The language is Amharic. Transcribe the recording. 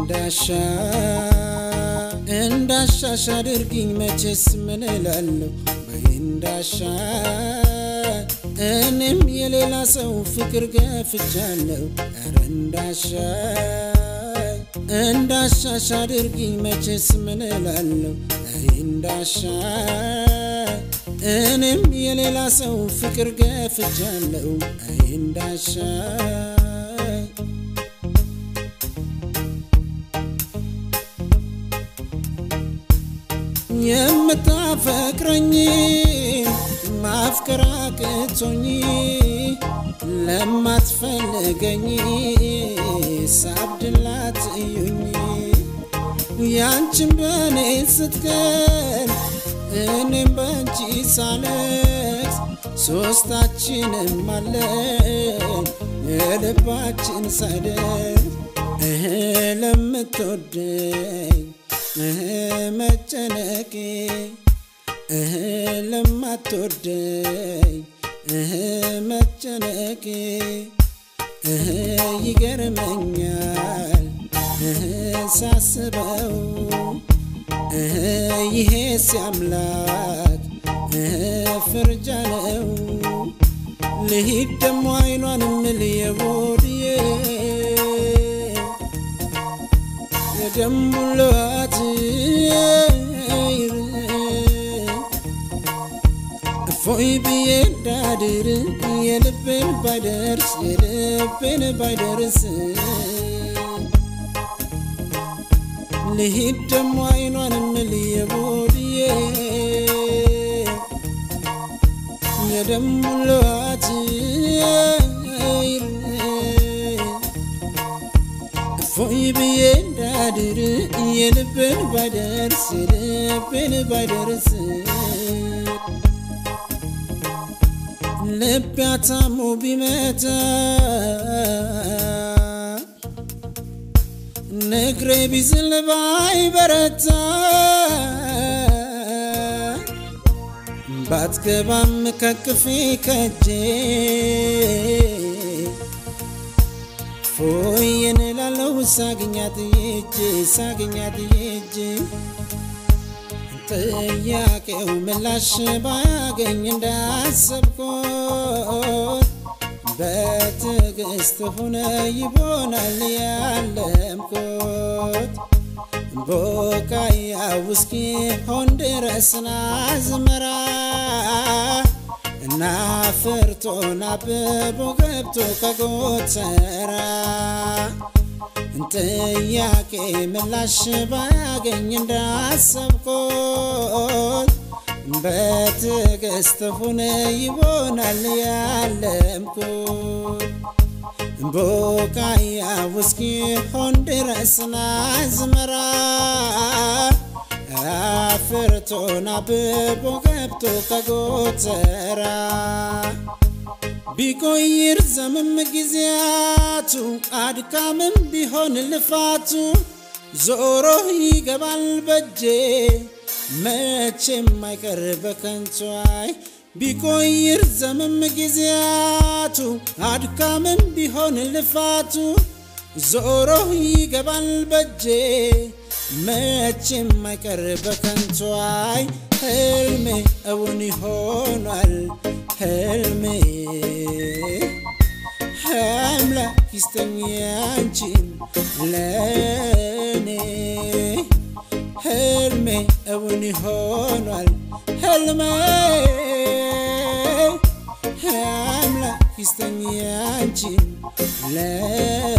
እንዳሻ እንዳሻሽ አድርጊኝ መቼስ ምን እላለሁ በይ እንዳሻ እኔም የሌላ ሰው ፍቅር ገፍቻለሁ ኧረ እንዳሻ እንዳሻሽ አድርጊኝ መቼስ ምን እላለሁ አይ እንዳሻ እኔም የሌላ ሰው ፍቅር ገፍቻለሁ አይ እንዳሻ የምታፈቅረኝ ማፍቀር አቅቶኝ ለማትፈልገኝ ሳብድላት እዩኝ ያንቺን በእኔ ስትቀር እኔም በእንቺ ሳለቅስ ሶስታችንም አለን የልባችን ሳይደርስ እህ ለምትወደኝ እህ መጨነቄ እህ ለማትወደኝ እህ መጨነቄ እህ ይገርመኛል እህ ሳስበው እህ ይሄስ አምላክ እህ ፍርጃ ነው ልሂድ ደሞ አይኗንም ልየቦድዬ የደሙላት እፎይ ብዬ እንዳድር የልቤን ባይደርስ የልቤን ባይደርስ ልሂድ ደሞ አይኗንም ልየቦድዬ የደሙላት እፎይ ብዬ እንዳድር የልቤን ባይደርስ የልቤን ባይደርስ ልብ ያታሙ ቢመታ ንግሬ ቢዝል ባይበረታ ባትገባም ከቅፌ ከጄ ፎየን ላለው ሳግኛት የእጄ ሳግኛት የእጄ ጥያቄው ምላሽ ባያገኝ እንዳሰብኩት በትዕግስት ሁነ ይቦናል ያለምኩት ቦቃያ ውስኪ ሆን ድረስና ዝመራ እና ፍርቶን አብቦ ገብቶ ከጎተራ ጥያቄ ምላሽ ባያገኝ እንዳሰብኩት በትዕግስት ሁነ ይሆናል ያለምኩት ቦቃያ ውስኪ ሆን ድረስና ዝመራ አፍርቶን አብቦ ገብቶ ከጎተራ ቢቆይር ዘምም ጊዜያቱ አድካምም ቢሆን ልፋቱ ዞሮ ይገባል በጄ መቼም አይቀር በከንቷይ ቢቆይር ዘምም ጊዜያቱ አድካምም ቢሆን ልፋቱ ዞሮ ይገባል በጄ መቼም አይቀር በከንቷይ ህልሜ እውን ይሆኗል ህልሜ አምላክ ይስጠኝ አንቺን ለኔ ህልሜ እውን ይሆኗል ህልሜ አምላክ ይስጠኝ አንቺን ለኔ